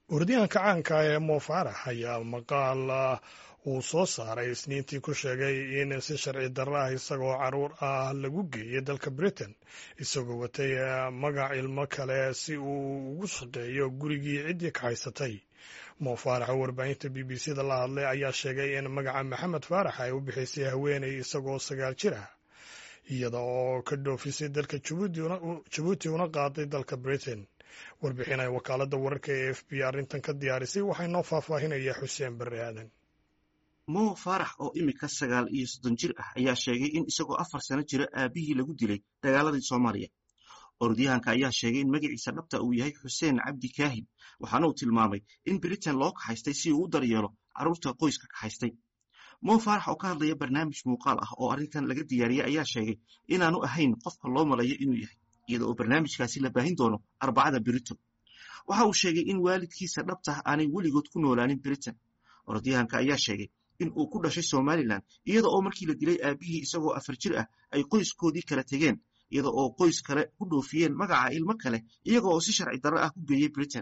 wardiyahanka caanka ee mo faarax ayaa maqaal uu soo saaray isniintii ku sheegay in si sharci darro ah isagoo caruur ah lagu geeyey dalka britain isagoo watay magac ilmo kale si uu ugu shaqeeyo gurigii ciddii ka haysatay mo faarax oo warbaahinta b b c da la hadlay ayaa sheegay in magaca maxamed faarax ay u bixaysay haweeney isagoo sagaal jir ah iyada oo ka dhoofisay dalka jabuuti una qaaday dalka britain warbixin ay wakaaladda wararka ee f b arrintan ka diyaarisay waxaa noo faahfaahinaya xuseen barre aadan mo faarax oo imika sagaal iyo soddon jir ah ayaa sheegay in isagoo afar sano jira aabihii lagu dilay dagaaladii soomaaliya orodyahanka ayaa sheegay in magaciisa dhabta uu yahay xuseen cabdi kaahin waxaana uu tilmaamay in britain loo kaxaystay si uu u daryeelo carruurta qoyska kaxaystay mo faarax oo ka hadlaya barnaamij muuqaal ah oo arrintan laga diyaariyey ayaa sheegay inaanu ahayn qofka loo malayo inuu yahay iyada oo barnaamijkaasi la baahin doono arbacada brito waxa uu sheegay in waalidkiisa dhabtah aanay weligood ku noolaanin britain orodyahanka ayaa sheegay in uu ku dhashay somalilan iyada oo markii la dilay aabihii isagoo afar jir ah ay qoyskoodii kala tegeen iyada oo qoys kale ku dhoofiyeen magaca ilmo kale iyaga oo si sharci darro ah ku geeyey britain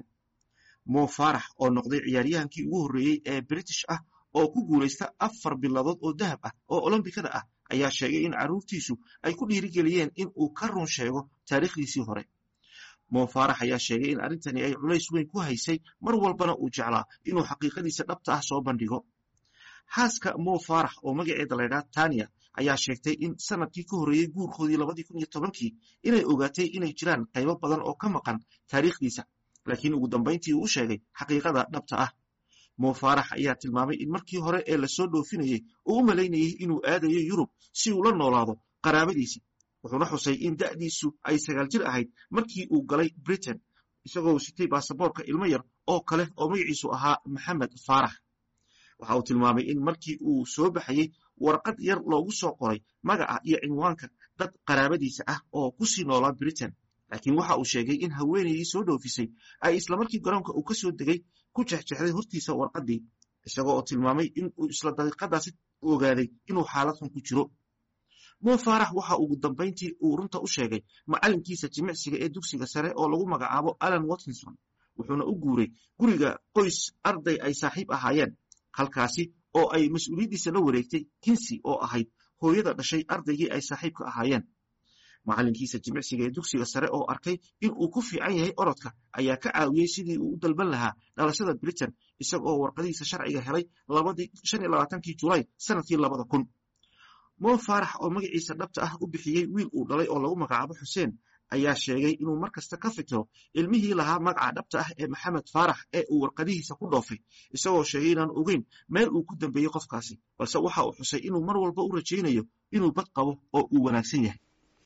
mo faarax oo noqday ciyaaryahankii ugu horreeyey ee british ah oo ku guulaysta afar biladood oo dahab ah oo olombikada ah ayaa sheegay in carruurtiisu ay ku dhiirigeliyeen in uu ka run sheego taariikhdiisii hore mo faarax ayaa sheegay in arrintani ay culays weyn ku haysay mar walbana uu jeclaa inuu xaqiiqadiisa dhabta ah soo bandhigo xaaska mo faarax oo magaceeda laydhaha tania ayaa sheegtay in sanadkii ka horreeyey guurkoodii labadii kun iyo tobankii inay ogaatay inay jiraan qaybo badan oo ka maqan taariikhdiisa laakiin ugu dambayntii uu u sheegay xaqiiqada dhabta ah mo faarax ayaa tilmaamay in markii hore ee lasoo dhoofinayey uu u malaynayey inuu aadayo yurub si uu la noolaado qaraabadiisa wuxuuna xusay in da'diisu ay sagaal jir ahayd markii uu galay britain isagoo sitay baasaboorka ilmo yar oo kale oo magaciisu ahaa maxamed faarax waxa uu tilmaamay in markii uu soo baxayey warqad yar loogu soo qoray magaca iyo cinwaanka dad qaraabadiisa ah oo ku sii noolaa britain laakiin waxa uu sheegay in haweenaydii soo dhoofisay ay islamarkii garoonka uu ka soo degay ku jexjexday hortiisa warqaddii isagoo oo tilmaamay in uu isla daqiiqadaasi ogaaday inuu xaalad xun ku jiro mo faarax waxa ugu dambayntii uu runta u sheegay macallinkiisa jimicsiga ee dugsiga sare oo lagu magacaabo alan watkinson wuxuuna u guuray guriga qoys arday ay saaxiib ahaayeen halkaasi oo ay mas-uuliyaddiisa la wareegtay kinsi oo ahayd hooyada dhashay ardaygii ay saaxiibka ahaayeen macallinkiisa jimicsiga ee dugsiga sare oo arkay in uu ku fiican yahay orodka ayaa ka caawiyey sidii uu u dalban lahaa dhalashada britain isaga oo warqadihiisa sharciga helay kii julaay sanadkii labada kun mo faarax oo magaciisa dhabta ah u bixiyey wiil uu dhalay oo lagu magacaabo xuseen ayaa sheegay inuu mar kasta ka fikiro ilmihii lahaa magaca dhabta ah ee maxamed faarax ee uu warqadihiisa ku dhoofay isagoo sheegay inaan ogeyn meel uu ku dambeeyey qofkaasi balse waxa uu xusay inuu mar walba u rajaynayo inuu bad qabo oo uu wanaagsan yahay